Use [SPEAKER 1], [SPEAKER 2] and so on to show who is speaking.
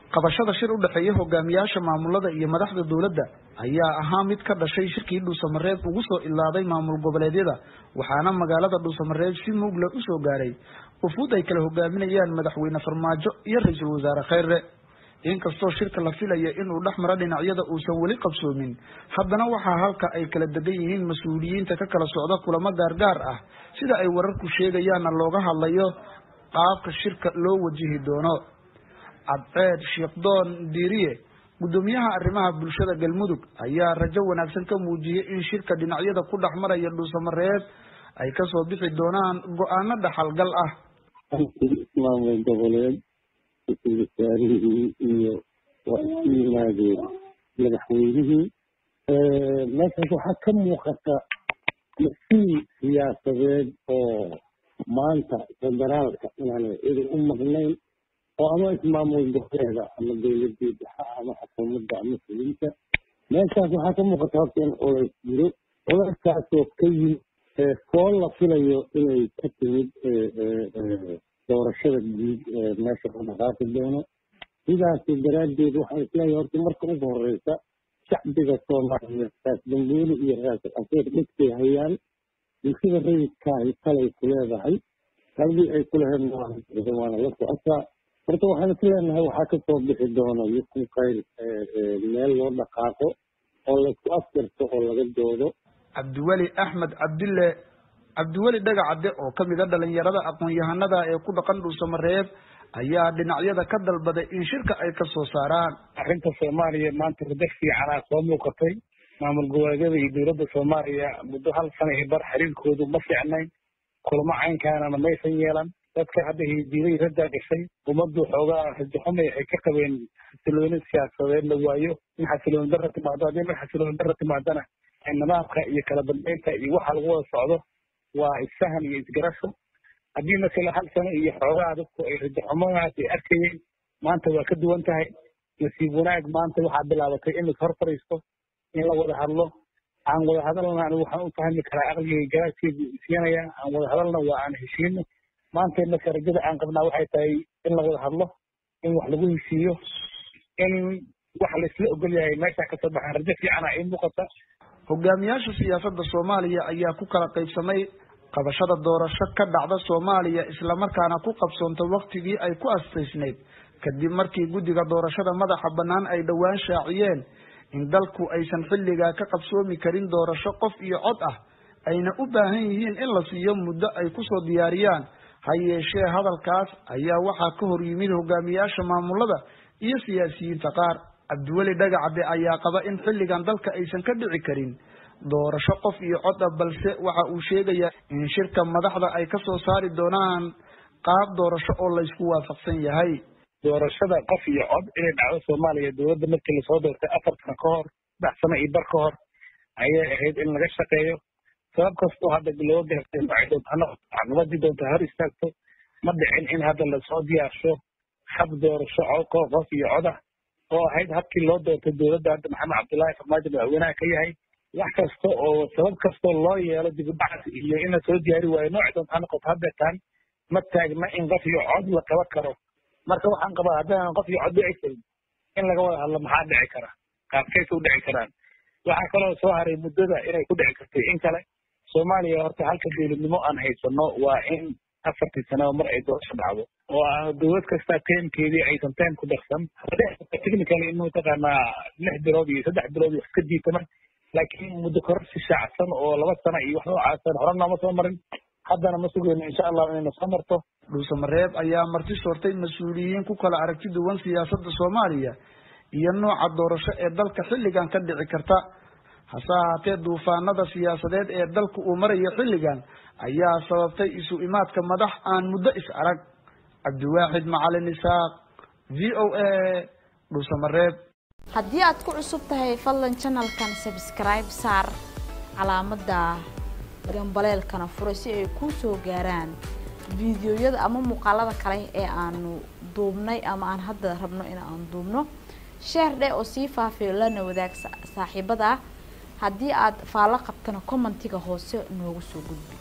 [SPEAKER 1] qabashada shir u dhexeeya hogaamiyaasha maamulada iyo madaxda dowladda ayaa ahaa mid ka dhashay shirkii dhuusamareeb ugu soo ilaaday maamul goboleedyada waxaana magaalada dhuusamareeb si muugla usoo gaaray ufuud ay kala hogaaminayaan madaxweyne farmaajo iyo ra-iisul wasaare kheyre inkastoo shirka la filaya inuu dhex maro dhinacyada uusan weli qabsoomin haddana waxaa halka ay kala degan yihiin mas-uuliyiinta ka kala socda kulamo gaargaar ah sida ay wararku sheegayaanna looga hadlayo qaabka shirka loo wajihi doono cadceed sheekdoon diiriye guddoomiyaha arrimaha bulshada galmudug ayaa rajo wanaagsan ka muujiyey in shirka dhinacyada ku dhex maraya dhuusamareeb ay kasoo bixi doonaan go-aano dhaxalgal ah
[SPEAKER 2] maamul goboleed ra-iisul wasaarihii iyo waa isku yimaadeen madaxweynihii meeshaas waxaa ka muuqata masiil siyaasadeed oo maanta federaalka inaanay cidi u maqnayn oo ama ismaamul goboleeda ama dowladii dhexe ama xukuumadda ama fulinta meeshaas waxaa ka muuqata horta in culays jiro culayskaasoo ka yimid fool la filayo inay ka timid doorashada guud meesha ku dhaqaaqi doono sidaasi daraaddeed waxaan isleeyahay horta marka ugu horeysa shacbiga soomaaliyeed raas dambuuli iyo raasal casiir dhigtay hayaan bulshada rayidkaahi talay ku leedahay halgii ay ku lahaydna waana la socotaa horta waxaan is leenahay waxaa kasoo bixi doona yukun khayr meel loo dhaqaaqo oo laysku afjarto oo laga doodo
[SPEAKER 1] cabdiweli axmed cabdille cabdiweli dhagacadde oo kamid a dhalinyarada aqoon-yahanada ee ku dhaqan dhuusamareeb ayaa dhinacyada ka dalbaday in shirka ay kasoo saaraan
[SPEAKER 3] arrinta soomaaliya maanta rajo fiicanaa soo muuqatay maamul goboleedyada iyo dowladda soomaaliya muddo hal sana iyo bar xiriirkoodu ma fiicnayn kulamo caynkaanana maysan yeelan dadka hadda hidiiday raddaa gashay ummaddu xoogaa rajaxumay waxay ka qabeen xasilooni siyaasadeed la waayo in xasilooni darra timaado haddii mar xasilooni darra timaadana nidaamka iyo kala dambeynta iyo waxa lagu wada socdo waa isfahan iyo isgarasho haddii masala hal sano iyo xoogaa dadku ay rajaxumadaas ay arkayeen maanta waa ka duwan tahay nasiib wanaag maanta waxaa bilaabatay in is hor fadhiisto in la wada hadlo aan wada hadalna anigu waxaan u fahmi karaa aqligay garaadkeedu isiinaya aan wada hadalna waa aan heshiino maanta marka rajada aan qabnaa waxay tahay in la wada hadlo in wax lagu heshiiyo in wax laisla ogol yahay meesha kasoo baxaan rajo fiicana ay muuqata
[SPEAKER 1] hogaamiyaasha siyaasadda soomaaliya ayaa ku kala qaybsamay qabashada doorasho ka dhacda soomaaliya islamarkaana ku qabsoonta waktigii ay ku astaysnayd kadib markii guddiga doorashada madaxa bannaan ay dhowaan shaaciyeen in dalku aysan xilligaa ka qabsoomi karin doorasho qof iyo cod ah ayna u baahan yihiin in la siiyo muddo ay kusoo diyaariyaan ha yeeshee hadalkaas ayaa waxaa ka hor yimid hogaamiyaasha maamulada iyo siyaasiyiinta qaar cabdiweli dhagacadde ayaa qaba in xilligan dalka aysan ka dhici karin doorasho qof iyo cod ah balse waxa uu sheegayaa in shirka madaxda ay kasoo saari doonaan qaab doorasho oo laysku waafaqsan yahay
[SPEAKER 3] doorashada qof iyo cod inay dhacdo soomaaliya dowladda markii lasoo doortay afar sano ka hor saddex sano iyo bar ka hor ayay ahayd in laga shaqeeyo sabab kastoo hadda loo gaartay noocay doonto hano caqabadii doonto hor istaagto ma dhicin in hadda lasoo diyaarsho hab doorasho cod qof iyo cod ah oo ahayd habkii loo doortay dowladda hadda maxamed cabdullaahi farmaajo madaxweynaha ka yahay wax kasta oo sabab kastoo loo yeelo dibudhac iyo in la soo diyaari waayo nooci doonto ha noqoto haddeetaan ma taagna in qof iyo cod la qaban karo marka waxaan qabaa haddaan qof iyo cod dhici karin in laga wada hadlo maxaa dhici kara qaabkaysa u dhici karaan waxaa kaloo soo haray muddada inay ku dhici kartay in kale soomaaliya horta halka dowladnimo aan haysano waa in afartii sanaba mar ay doorasho dhacdo oo dowlad kasta teemkeedii aysan teem ku darsan technically in mataqaanaa lix bilood iyo saddex bilood wax ka diitama laakiin muddo kororsi shaacsan oo laba sano iyo wax noocaasan hore nooma soo marin haddana ma sugayno insha allah inayna soo marto
[SPEAKER 1] dhuusamareeb ayaa marti soortay mas-uuliyiin ku kala aragti duwan siyaasadda soomaaliya iyo nooca doorasho ee dalka xilligan ka dhici karta hase ahaatee duufaanada siyaasadeed ee dalka uu marayo xilligan ayaa sababtay isu imaadka madax aan muddo is arag cabdiwaaxid macalin isaaq v o a dhuusamareeb
[SPEAKER 4] haddii aad ku cusub tahay fadlan janalkan sabskribe saar calaamadda gambaleelkana fura si ay kuu soo gaaraan fiidiyoyada ama muuqaalada kale ee aanu duubnay ama aan hadda rabno in aan duubno sheer dheh oo sii faafiyo lana wadaag saaxiibada haddii aad faallo qabtana commentiga hoose noogu soo gudbi